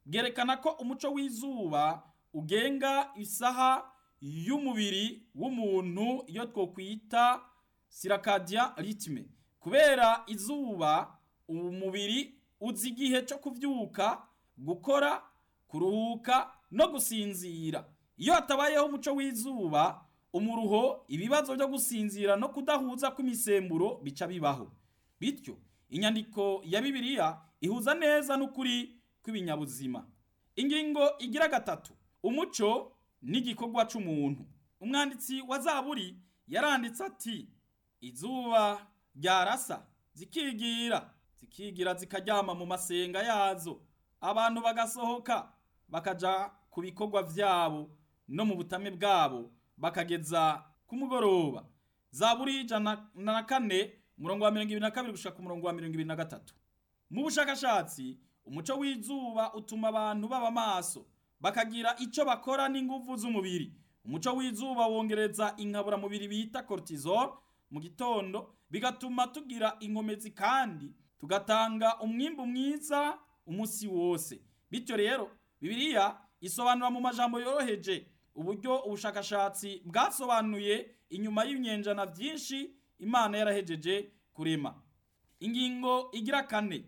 bwerekana ko umuco w'izuba ugenga isaha y'umubiri w'umuntu iyo twokwita sirakadia ritme kubera izuba umubiri uzi igihe cyo kuvyuka gukora kuruhuka no gusinzira iyo hatabayeho umuco w'izuba umuruho ibibazo byo gusinzira no kudahuza kw'imisemburo bica bibaho bityo inyandiko ya bibiliya ihuza neza n'ukuri kw'ibinyabuzima ingingo igira gatatu umuco n'igikorwa c'umuntu umwanditsi wa zaburi yaranditse ati izuba ryarasa zikigira zikigira zikaryama mu masenga yazo abantu bagasohoka bakaja ku bikorwa vyabo no mu butame bwabo bakageza ku mugoroba zaburi ijana na kane umurongo wa mirongo ibiri na kabiri gushika ku murongo wa mirongo ibiri na gatatu mu bushakashatsi umuco w'izuba utuma abantu baba maso bakagira ico bakora n'inguvu z'umubiri umuco w'izuba wongereza inkaburamubiri bita cortisol mu gitondo bigatuma tugira inkomezi kandi tugatanga umwimbu mwiza umusi wose bityo rero bibiliya isobanura mu majambo yoroheje uburyo ubushakashatsi bwasobanuye inyuma y'ibinyenjana vyinshi imana yarahejeje kurema ingingo igira kane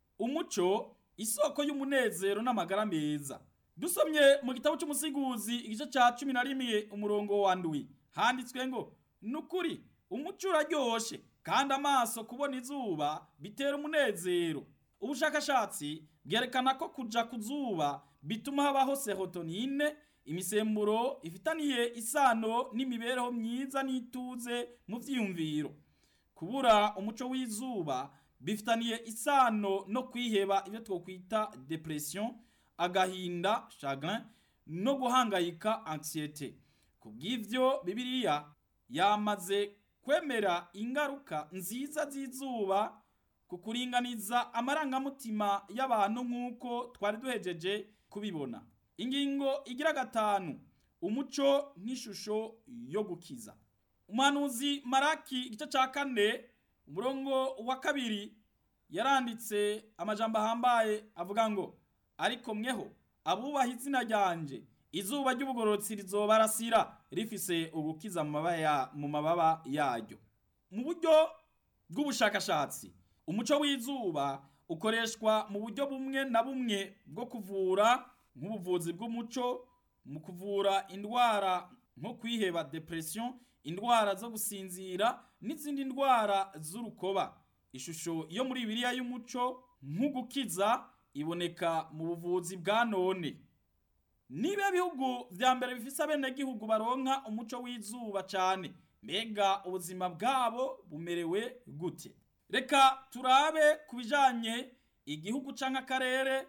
umuco isoko y'umunezero n'amagara meza dusomye mu gitabo cy'umusiguzi igice ca cumi na rimwe umurongo wa ndwi handitswe ngo nukuri umuco uraryoshe kandi amaso kubona izuba bitera umunezero ubushakashatsi bwerekana ko kuja ku zuba bituma habaho serotonine imisemburo ifitaniye isano n'imibereho myiza n'ituze mu vyiyumviro kubura umuco w'izuba bifitaniye isano no kwiheba ibyo twokwita depression agahinda chagrin no guhangayika anxiety kubw'ivyo bibiliya yamaze kwemera ingaruka nziza z'izuba ku kuringaniza amarangamutima y'abantu nk'uko twari duhejeje kubibona ingingo igira gatanu umuco nk'ishusho yo gukiza umuhanuzi maraki igice ca kane umurongo wa kabiri yaranditse amajambo ahambaye avuga ngo ariko mweho abubaha izina ryanje izuba ry'ubugororotsi rizobarasira rifise ugukiza mu mababa yaryo mu buryo bw'ubushakashatsi umuco w'izuba ukoreshwa mu buryo bumwe na bumwe bwo kuvura nk'ubuvuzi bw'umuco mu kuvura indwara nko kwiheba depression indwara zo gusinzira n'izindi ndwara z'urukoba ishusho yo muri bibiliya y'umuco nk'ugukiza iboneka mu buvuzi bwa none niba bihugu vya mbere bifise abenegihugu baronka umuco w'izuba cane mbega ubuzima bwabo bumerewe gute reka turabe ku bijanye igihugu canke akarere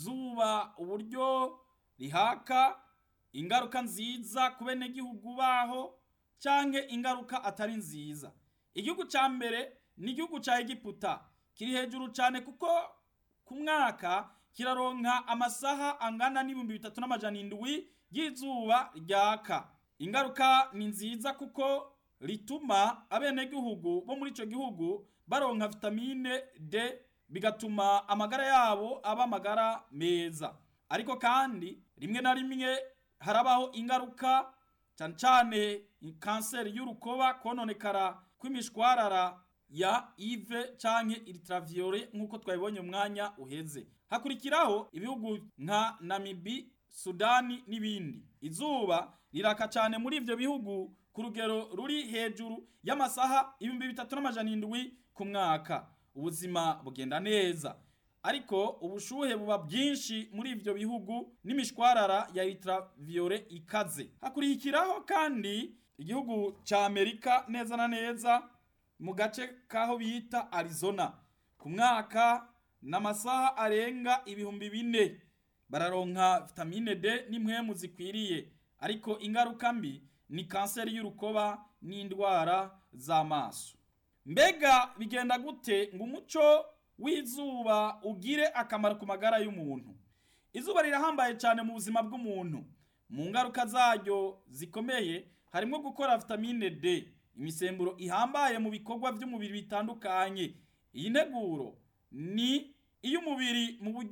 izuba uburyo rihaka ingaruka nziza ku benegihugu baho canke ingaruka atari nziza igihugu ca mbere ni igihugu ca egiputa kiri hejuru cane kuko ku mwaka kiraronka amasaha angana n'ibihumbi bitatu n'amajana indwi y'izuba ryaka ingaruka ni nziza kuko rituma abenegihugu bo muri ico gihugu baronka vitamine D bigatuma amagara yabo aba amagara meza ariko kandi rimwe na rimwe harabaho ingaruka cyane cyane kanseri y'urukoba kononekara kw'imishwarara ya ive canke ultraviolet nk'uko twabibonye umwanya uheze hakurikiraho ibihugu nka namibi sudani n'ibindi izuba riraka cyane muri ivyo bihugu ku rugero ruri hejuru y'amasaha ibihumbi bitatu n'amajana indwi ku mwaka ubuzima bugenda neza ariko ubushuhe buba bwinshi muri ivyo bihugu n'imishwarara ya ultraviolet ikaze hakurikiraho kandi igihugu ca amerika neza na neza mu gace kaho bita arizona ku mwaka n'amasaha arenga ibihumbi bine bararonka vitamine D n'impwemu zikwiriye ariko ingaruka mbi ni kanseri y'urukoba n'indwara z'amaso mbega bigenda gute ngo umuco w'izuba ugire akamaro ku magara y'umuntu izuba rirahambaye cyane mu buzima bw'umuntu mu ngaruka zaryo zikomeye harimo gukora vitamine D imisemburo ihambaye mu bikorwa by'umubiri bitandukanye iyi nteguro ni iy'umubiri mu buryo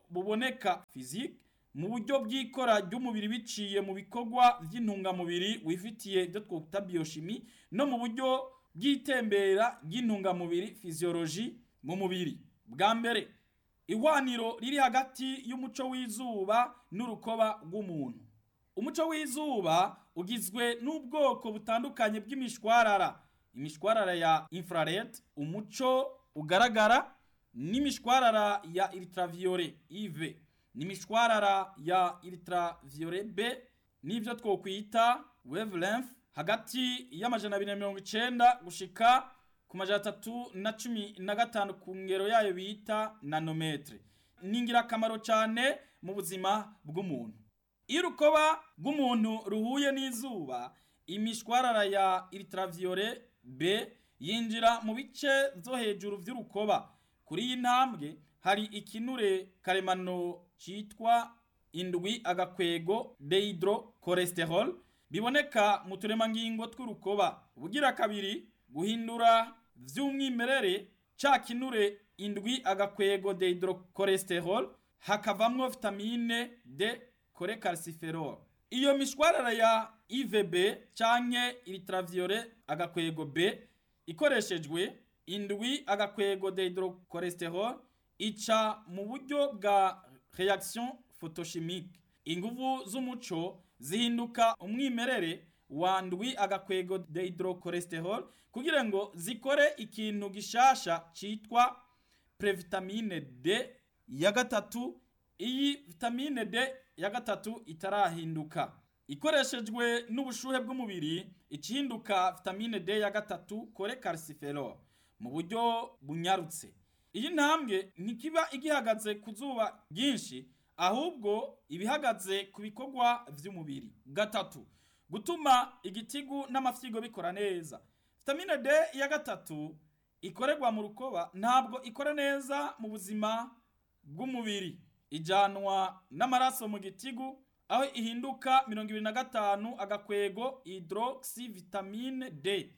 buboneka physique mu buryo bw'ikora ry'umubiri biciye mu bikorwa by'intungamubiri wifitiye ibyo twita biochimie no mu buryo bw'itembera ry'intungamubiri physiologie mu mubiri bwa mbere ihwaniro riri hagati y'umuco w'izuba n'urukoba rw'umuntu umuco w'izuba ugizwe n'ubwoko butandukanye bw'imishwarara imishwarara ya infrared umuco ugaragara n'imishwarara ya ultraviolet UV n'imishwarara ya ultraviolet B n'ibyo twokwita wavelength hagati y'amajana abiri na mirongo icenda gushika ku majana atatu na cumi na gatanu ku ngero yayo bita nanometre ni ingirakamaro cyane mu buzima bw'umuntu iyo urukoba rw'umuntu ruhuye n'izuba imishwarara ya ultraviolet B yinjira mu bice byo hejuru by'urukoba kuri iyi ntambwe hari ikinure karemano cyitwa indwi agakwego dehydrocholesterol biboneka mu turemangingo tw'urukoba ubugira kabiri guhindura vy'umwimerere ca kinure indwi agakwego dehydrocholesterol hakavamwo vitamine D cholecalciferol iyo mishwarara ya IVB canke ultraviolet agakwego B ikoreshejwe indwi agakwego dehydrocholesterol ica mu buryo bwa reaction photochimique inguvu z'umuco zihinduka umwimerere wa ndwi agakwego dehydrocholesterol kugira ngo zikore ikintu gishasha citwa previtamine D ya gatatu iyi vitamine D ya gatatu itarahinduka ikoreshejwe n'ubushuhe bw'umubiri ikihinduka vitamine D ya gatatu cholecalciferol mu buryo bunyarutse iyi ntambwe ntikiba igihagaze ku zuba ryinshi ahubwo ibihagaze ku bikorwa vy'umubiri gatatu gutuma igitigu n'amafyigo bikora neza vitamine D ya gatatu ikorerwa mu rukoba ntabwo ikora neza mu buzima bw'umubiri ijanwa n'amaraso mu gitigu aho ihinduka mirongo ibiri na gatanu agakwego hydroxy vitamine D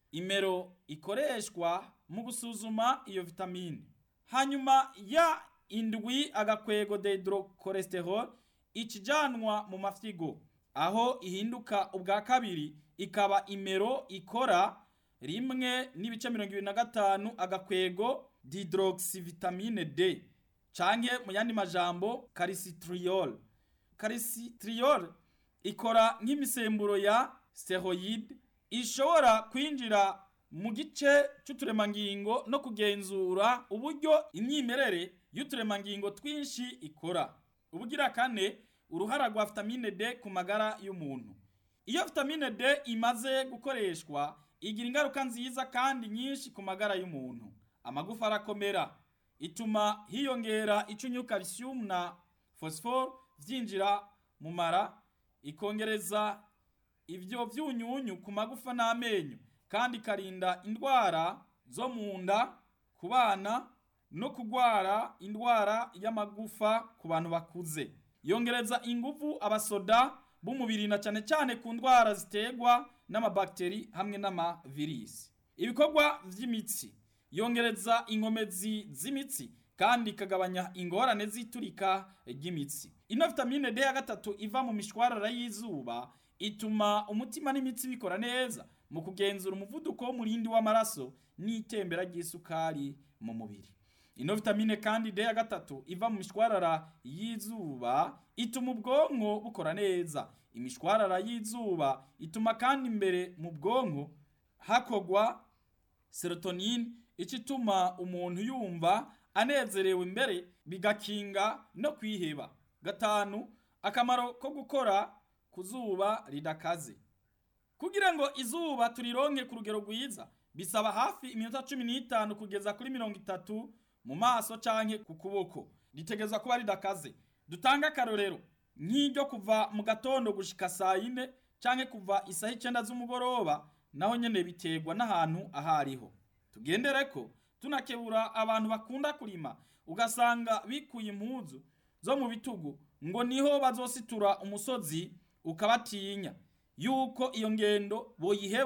imero ikoreshwa mu gusuzuma iyo vitamine hanyuma ya indwi agakwego dehydrocholesterol ikijanwa mu mafyigo aho ihinduka ubwa kabiri ikaba imero ikora rimwe n'ibice mirongo ibiri na gatanu agakwego dihydroxyvitamine D canke mu yandi majambo calcitriol calcitriol ikora nk'imisemburo ya steroid ishobora kwinjira mu gice c'uturemangingo no kugenzura uburyo imyimerere y'uturemangingo twinshi ikora ubugira kane uruhara rwa vitamine D ku magara y'umuntu iyo vitamine D imaze gukoreshwa igira ingaruka nziza kandi nyinshi ku magara y'umuntu amagufa arakomera ituma hiyongera icyunyu calcium na phosphore vyinjira mu mara ikongereza ivyo vyunyunyu ku magufa n'amenyo kandi ikarinda indwara zo mu nda ku bana no kugwara indwara y'amagufa ku bantu bakuze yongereza inguvu abasoda b'umubiri na cyane cyane ku ndwara ziterwa n'amabakteri hamwe n'amavirisi ibikorwa vy'imitsi yongereza inkomezi z'imitsi kandi ikagabanya ingorane z'iturika ry'imitsi ino vitamine D ya gatatu iva mu mishwarara y'izuba ituma umutima n'imitsi bikora neza mu kugenzura umuvuduko w'umurindi w'amaraso n'itembera ry'isukari mu mubiri ino vitamine kandi D ya gatatu iva mu mishwarara y'izuba ituma ubwonko bukora neza imishwarara y'izuba ituma kandi imbere mu bwonko hakogwa serotonine ico ituma umuntu yumva anezerewe imbere bigakinga no kwiheba gatanu akamaro ko gukora ku zuba ridakaze kugira ngo izuba turironke ku rugero rwiza bisaba hafi iminota cumi n'itanu kugeza kuri mirongo itatu mu maso canke ku kuboko ritegezwa kuba ridakaze dutange akarorero nk'iryo kuva mu gatondo gushika saa yine canke kuva isaha icenda z'umugoroba naho nyene biterwa n'ahantu ahariho tugendere ko tunakebura abantu bakunda kurima ugasanga bikuye impuzu zo mu bitugu ngo niho bazositura umusozi ukabatinya yuko iyo ngendo boyiheba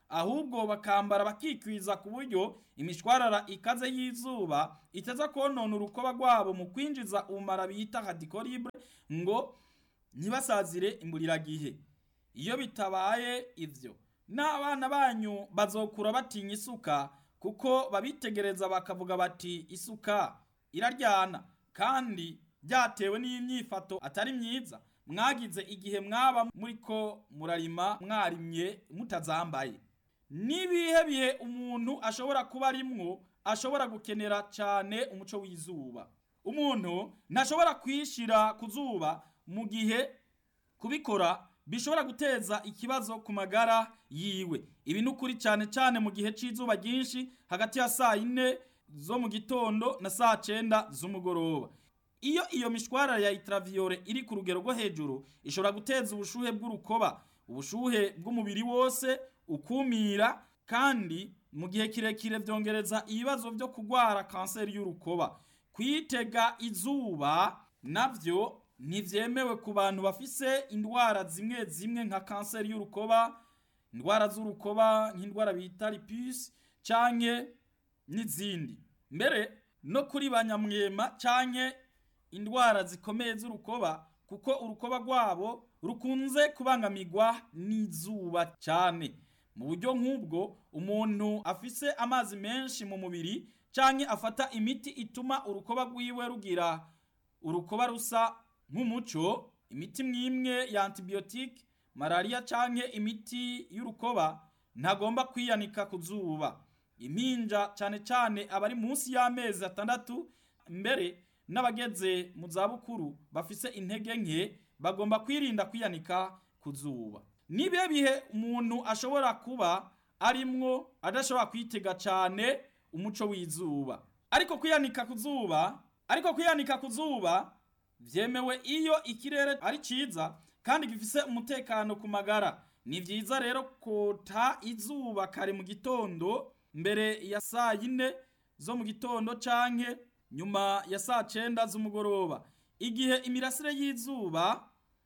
ahubwo bakambara bakikwiza ku buryo imishwarara ikaze y'izuba itaza konona urukoba rwabo mu kwinjiza ubumara bita hadikoribre ngo ntibasazire imburiragihe iyo bitabaye ivyo n'abana banyu bazokura batinya isuka kuko babitegereza bakavuga bati isuka iraryana kandi byatewe n'imyifato atari myiza mwagize igihe mwaba muriko murarima mwarimye mutazambaye n'ibihe bihe umuntu ashobora kuba arimwo ashobora gukenera cyane umuco w'izuba umuntu ntashobora kwishira ku zuba mu gihe kubikora bishobora guteza ikibazo ku magara yiwe ibi ni ukuri cyane cyane mu gihe cy'izuba ryinshi hagati ya saa yine zo mu gitondo na saa cyenda z'umugoroba iyo iyo mishwarara ya ultraviolet iri ku rugero rwo hejuru ishobora guteza ubushuhe bw'urukoba ubushuhe bw'umubiri wose ukumira kandi mu gihe kirekire byongereza ibibazo byo kurwara kanseri y'urukoba kwitega izuba navyo ntivyemewe ku bantu bafise indwara zimwe zimwe nka kanseri y'urukoba indwara z'urukoba nk'indwara bita lupus canke n'izindi mbere no kuri banyamwema canke indwara zikomeye z'urukoba kuko urukoba rwabo rukunze kubangamirwa n'izuba cyane mu buryo nk'ubwo umuntu afise amazi menshi mu mubiri canke afata imiti ituma urukoba rwiwe rugira urukoba rusa nk'umuco imiti mwimwe ya antibiyotike malariya canke imiti y'urukoba ntagomba kwiyanika ku zuba impinja cane cane abari munsi y'amezi atandatu mbere n'abageze mu zabukuru bafise intege nke bagomba kwirinda kwiyanika ku zuba nibihe bihe umuntu ashobora kuba arimwo adashobora kwitega cane umuco w'izuba ariko kwiyanika ku zuba ariko kwiyanika ku zuba vyemewe iyo ikirere ari ciza kandi gifise umutekano ku magara ni vyiza rero kota izuba kare mu gitondo mbere ya saa yine zo mu gitondo canke nyuma ya saa cenda z'umugoroba igihe imirasire y'izuba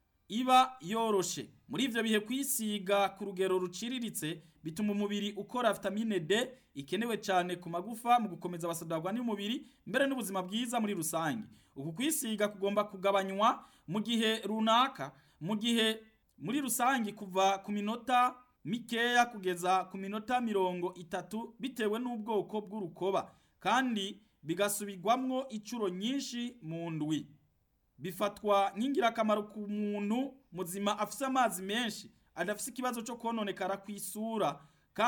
iba yoroshe muri ivyo bihe kwisiga ku rugero ruciriritse bituma umubiri ukora vitamine D ikenewe cyane ku magufa mu gukomeza abasadagwa n'umubiri mbere n'ubuzima bwiza muri rusange uku kwisiga kugomba kugabanywa mu gihe runaka mu gihe muri rusange kuva ku minota mikeya kugeza ku minota mirongo itatu bitewe n'ubwoko bw'urukoba kandi bigasubirwamwo inshuro nyinshi mu ndwi bifatwa nk'ingirakamaro ku muntu muzima afise amazi menshi adafise ikibazo cyo kononekara ku isura